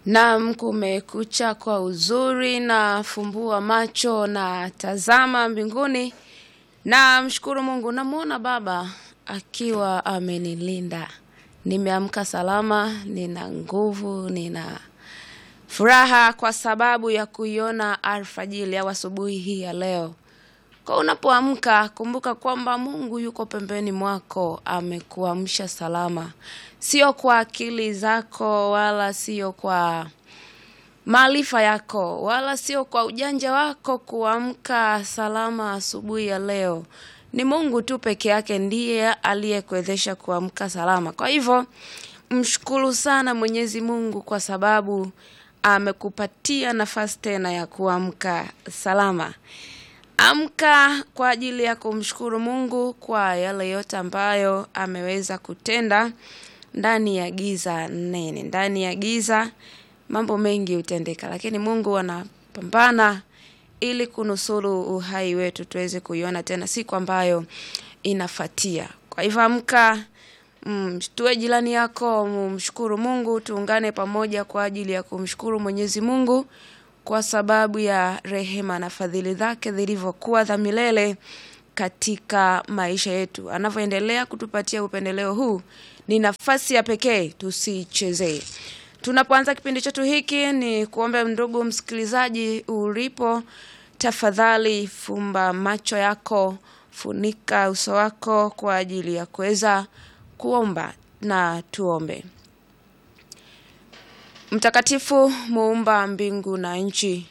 Naam, kumekucha kwa uzuri na fumbua macho na tazama mbinguni na mshukuru Mungu. Namwona Baba akiwa amenilinda, nimeamka salama, nina nguvu, nina furaha kwa sababu ya kuiona alfajili au asubuhi hii ya leo. Kwa unapoamka kumbuka kwamba Mungu yuko pembeni mwako, amekuamsha salama, sio kwa akili zako wala sio kwa maarifa yako wala sio kwa ujanja wako kuamka salama asubuhi ya leo. Ni Mungu tu peke yake ndiye aliyekuwezesha kuamka salama. Kwa hivyo mshukuru sana Mwenyezi Mungu kwa sababu amekupatia nafasi tena ya kuamka salama. Amka kwa ajili ya kumshukuru Mungu kwa yale yote ambayo ameweza kutenda ndani ya giza nene. Ndani ya giza mambo mengi hutendeka, lakini Mungu anapambana ili kunusuru uhai wetu tuweze kuiona tena siku ambayo inafatia. Kwa hivyo amka, mshtue jirani yako, mshukuru Mungu, tuungane pamoja kwa ajili ya kumshukuru Mwenyezi Mungu kwa sababu ya rehema na fadhili zake zilivyokuwa za milele katika maisha yetu. Anavyoendelea kutupatia upendeleo huu, ni nafasi ya pekee, tusiichezee. Tunapoanza kipindi chetu hiki, ni kuombe ndugu msikilizaji, ulipo, tafadhali fumba macho yako, funika uso wako kwa ajili ya kuweza kuomba, na tuombe. Mtakatifu, muumba mbingu na nchi,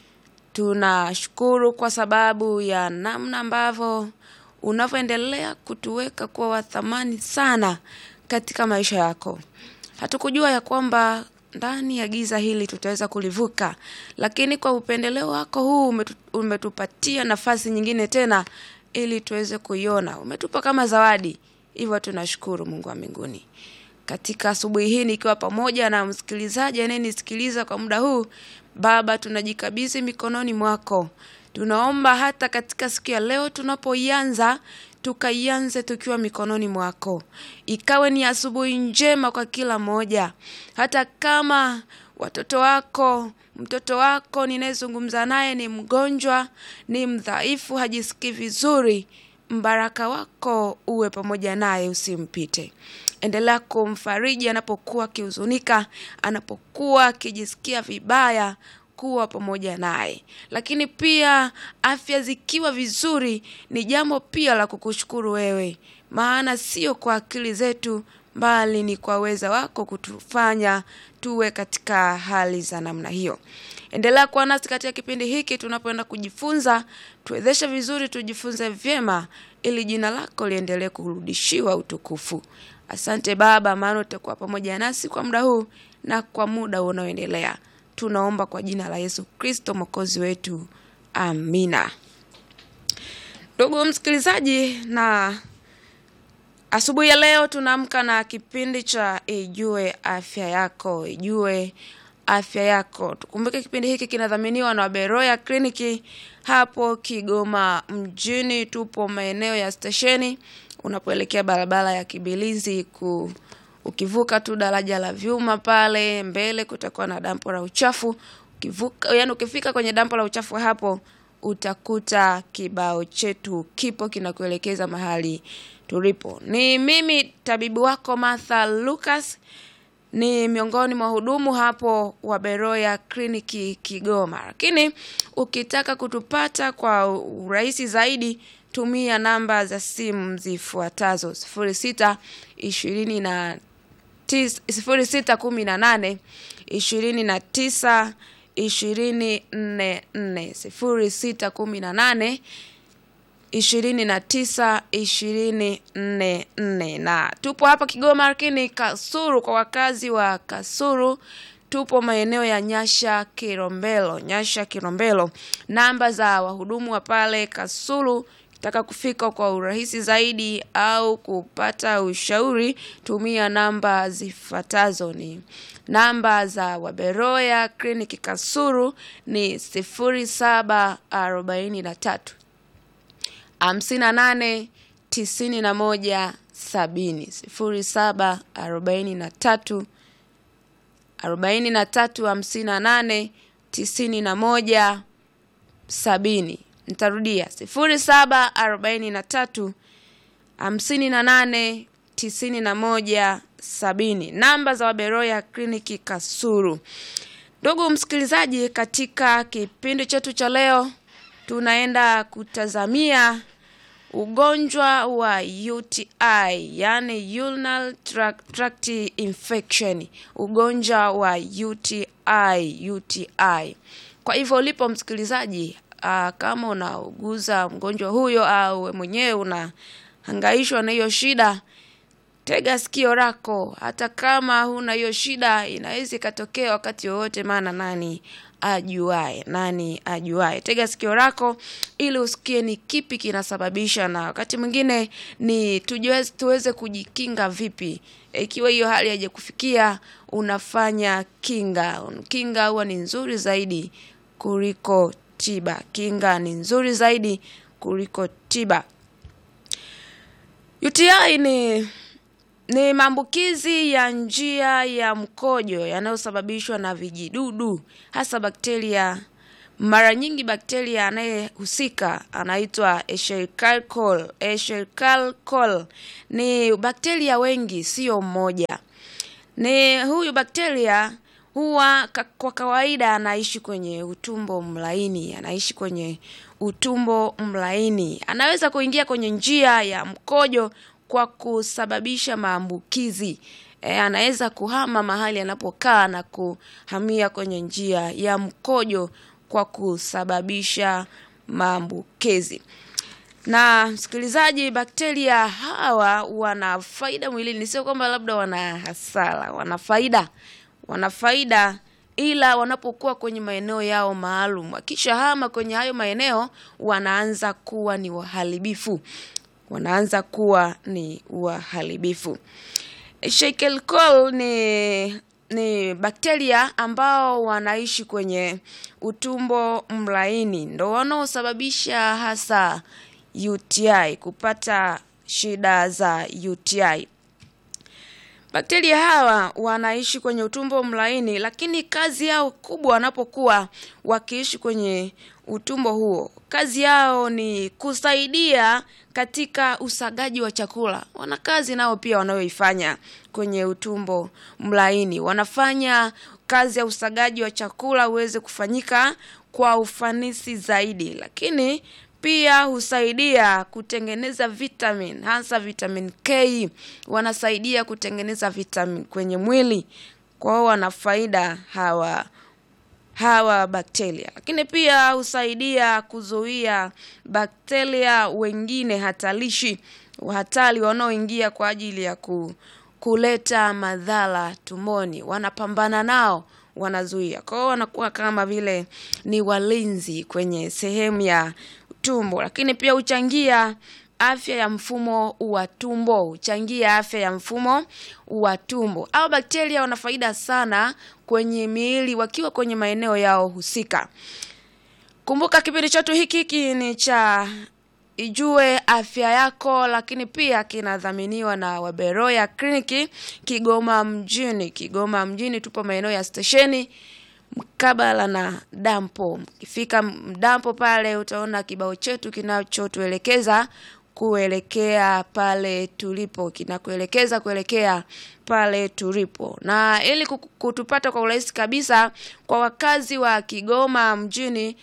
tunashukuru kwa sababu ya namna ambavyo unavyoendelea kutuweka kuwa wa thamani sana katika maisha yako. Hatukujua ya kwamba ndani ya giza hili tutaweza kulivuka, lakini kwa upendeleo wako huu umetu, umetupatia nafasi nyingine tena ili tuweze kuiona. Umetupa kama zawadi, hivyo tunashukuru Mungu wa mbinguni katika asubuhi hii nikiwa pamoja na msikilizaji anayenisikiliza kwa muda huu. Baba, tunajikabidhi mikononi mwako. Tunaomba hata katika siku ya leo tunapoianza, tukaianze tukiwa mikononi mwako, ikawe ni asubuhi njema kwa kila mmoja, hata kama watoto wako mtoto wako ninayezungumza naye ni mgonjwa, ni mdhaifu, hajisikii vizuri, mbaraka wako uwe pamoja naye, usimpite. Endelea kumfariji anapokuwa akihuzunika, anapokuwa akijisikia vibaya, kuwa pamoja naye. Lakini pia afya zikiwa vizuri, ni jambo pia la kukushukuru wewe, maana sio kwa akili zetu, bali ni kwa uweza wako kutufanya tuwe katika hali za namna hiyo. Endelea kuwa nasi katika kipindi hiki tunapoenda kujifunza, tuwezeshe vizuri, tujifunze vyema, ili jina lako liendelee kurudishiwa utukufu. Asante Baba, maana utakuwa pamoja nasi kwa muda huu na kwa muda unaoendelea. Tunaomba kwa jina la Yesu Kristo mwokozi wetu, amina. Ndugu msikilizaji, na asubuhi ya leo tunaamka na kipindi cha Ijue Afya Yako, Ijue Afya Yako. Tukumbuke kipindi hiki kinadhaminiwa na Beroya Kliniki hapo Kigoma mjini. Tupo maeneo ya stesheni unapoelekea barabara ya Kibilizi ku ukivuka tu daraja la vyuma pale mbele kutakuwa na dampo la uchafu. Ukivuka, yani ukifika kwenye dampo la uchafu hapo utakuta kibao chetu kipo kinakuelekeza mahali tulipo. Ni mimi tabibu wako Martha Lucas, ni miongoni mwa hudumu hapo wa Beroya Kliniki Kigoma. Lakini ukitaka kutupata kwa urahisi zaidi tumia namba za simu zifuatazo: sifuri sita ishirini na sifuri sita kumi na nane ishirini na tisa ishirini nne nne sifuri sita kumi na nane ishirini na tisa ishirini nne nne na tupo hapa Kigoma, lakini Kasuru, kwa wakazi wa Kasuru tupo maeneo ya Nyasha Kilombero, Nyasha Kilombero. Namba za wahudumu wa pale Kasulu taka kufika kwa urahisi zaidi au kupata ushauri, tumia namba zifuatazo. Ni namba za Waberoya Kliniki Kasuru ni sifuri saba arobaini na tatu hamsini na nane tisini na moja sabini sifuri saba arobaini na tatu arobaini na tatu hamsini na nane tisini na moja sabini. Nitarudia sifuri saba arobaini na tatu hamsini na nane tisini na moja sabini. Namba za Waberoya kliniki Kasulu. Ndugu msikilizaji, katika kipindi chetu cha leo tunaenda kutazamia ugonjwa wa UTI, yani urinary tract, tract infection, ugonjwa wa UTI, UTI. Kwa hivyo ulipo msikilizaji, aa, kama unauguza mgonjwa huyo au we mwenyewe unahangaishwa na hiyo shida, tega sikio lako. Hata kama huna hiyo shida, inaweza ikatokea wakati wowote, maana nani ajuae? Nani ajuae? Tega sikio lako ili usikie ni kipi kinasababisha, na wakati mwingine ni tujue, tuweze kujikinga vipi ikiwa hiyo hali haijakufikia. Unafanya kinga. Kinga huwa ni nzuri zaidi kuliko tiba. Kinga ni nzuri zaidi kuliko tiba. UTI ni ni maambukizi ya njia ya mkojo yanayosababishwa na vijidudu hasa bakteria. Mara nyingi bakteria anayehusika anaitwa Escherichia coli. Escherichia coli ni bakteria wengi, sio mmoja. Ni huyu bakteria huwa ka- kwa kawaida anaishi kwenye utumbo mlaini, anaishi kwenye utumbo mlaini. Anaweza kuingia kwenye njia ya mkojo kwa kusababisha maambukizi. E, anaweza kuhama mahali anapokaa na kuhamia kwenye njia ya mkojo kwa kusababisha maambukizi. Na msikilizaji, bakteria hawa wana faida mwilini, sio kwamba labda wana hasara, wana faida, wana faida ila wanapokuwa kwenye maeneo yao maalum, wakishahama kwenye hayo maeneo wanaanza kuwa ni waharibifu, wanaanza kuwa ni waharibifu. Escherichia coli ni ni bakteria ambao wanaishi kwenye utumbo mlaini, ndo wanaosababisha hasa UTI, kupata shida za UTI. Bakteria hawa wanaishi kwenye utumbo mlaini, lakini kazi yao kubwa wanapokuwa wakiishi kwenye utumbo huo, kazi yao ni kusaidia katika usagaji wa chakula. Wana kazi nao pia wanayoifanya kwenye utumbo mlaini, wanafanya kazi ya usagaji wa chakula uweze kufanyika kwa ufanisi zaidi, lakini pia husaidia kutengeneza vitamin hasa vitamin K, wanasaidia kutengeneza vitamin kwenye mwili. Kwa hiyo wana faida hawa hawa bakteria, lakini pia husaidia kuzuia bakteria wengine hatarishi hatari wanaoingia kwa ajili ya ku, kuleta madhara tumboni, wanapambana nao wanazuia. Kwa hiyo wanakuwa kama vile ni walinzi kwenye sehemu ya tumbo, lakini pia huchangia afya ya mfumo wa tumbo, huchangia afya ya mfumo wa tumbo. Au bakteria wana faida sana kwenye miili wakiwa kwenye maeneo yao husika. Kumbuka kipindi chetu hiki hiki ni cha Ijue Afya Yako, lakini pia kinadhaminiwa na Waberoya Kliniki Kigoma mjini. Kigoma mjini tupo maeneo ya stesheni mkabala na dampo. Ukifika dampo pale utaona kibao chetu kinachotuelekeza kuelekea pale tulipo, kinakuelekeza kuelekea pale tulipo. Na ili kuku- kutupata kwa urahisi kabisa kwa wakazi wa Kigoma mjini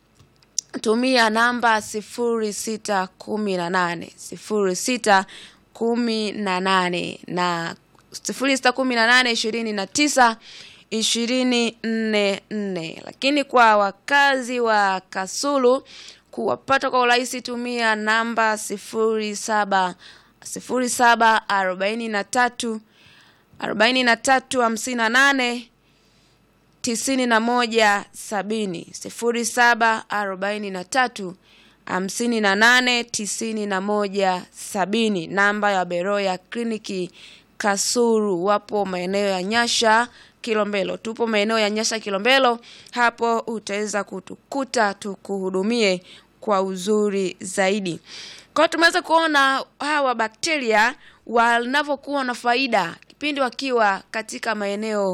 tumia namba sifuri sita kumi na nane sifuri sita kumi na nane na sifuri sita kumi na nane ishirini na tisa ishirini nne nne. Lakini kwa wakazi wa Kasulu kuwapata kwa urahisi tumia namba sifuri saba sifuri saba arobaini na tatu arobaini na tatu hamsini na nane tisini na moja sabini sifuri saba arobaini na tatu hamsini na nane tisini na moja sabini. Namba ya Beroya Kliniki Kasulu, wapo maeneo ya Nyasha Kilombero, tupo maeneo ya Nyasha Kilombero. Hapo utaweza kutukuta tukuhudumie kwa uzuri zaidi. Kwa hiyo tumeweza kuona hawa bakteria wanavyokuwa na faida kipindi wakiwa katika maeneo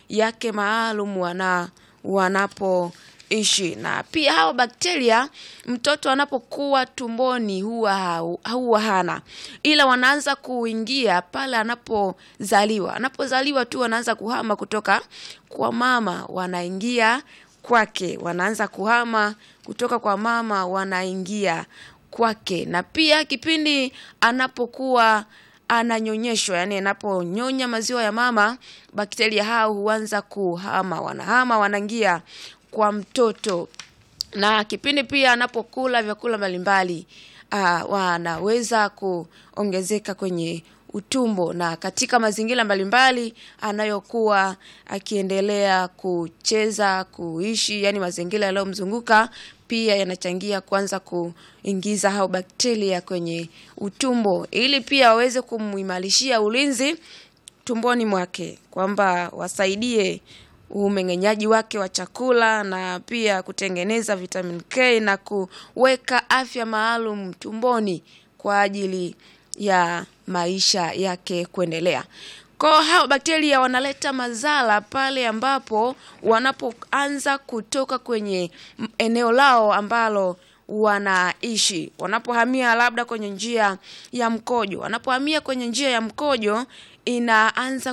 yake maalum wana wanapoishi na pia hao bakteria mtoto anapokuwa tumboni huwa hau- huwa hana ila wanaanza kuingia pale anapozaliwa anapozaliwa tu wanaanza kuhama kutoka kwa mama wanaingia kwake wanaanza kuhama kutoka kwa mama wanaingia kwake na pia kipindi anapokuwa ananyonyeshwa yani anaponyonya maziwa ya mama bakteria hao huanza kuhama wanahama wanaingia kwa mtoto na kipindi pia anapokula vyakula mbalimbali uh, wanaweza kuongezeka kwenye utumbo na katika mazingira mbalimbali anayokuwa akiendelea kucheza kuishi yani mazingira yanayomzunguka pia yanachangia kuanza kuingiza hao bakteria kwenye utumbo ili pia waweze kumuimarishia ulinzi tumboni mwake kwamba wasaidie umeng'enyaji wake wa chakula na pia kutengeneza vitamin K na kuweka afya maalum tumboni kwa ajili ya maisha yake kuendelea. Kwa hao bakteria wanaleta madhara pale ambapo wanapoanza kutoka kwenye m- eneo lao ambalo wanaishi wanapohamia labda kwenye njia ya mkojo wanapohamia kwenye njia ya mkojo inaanza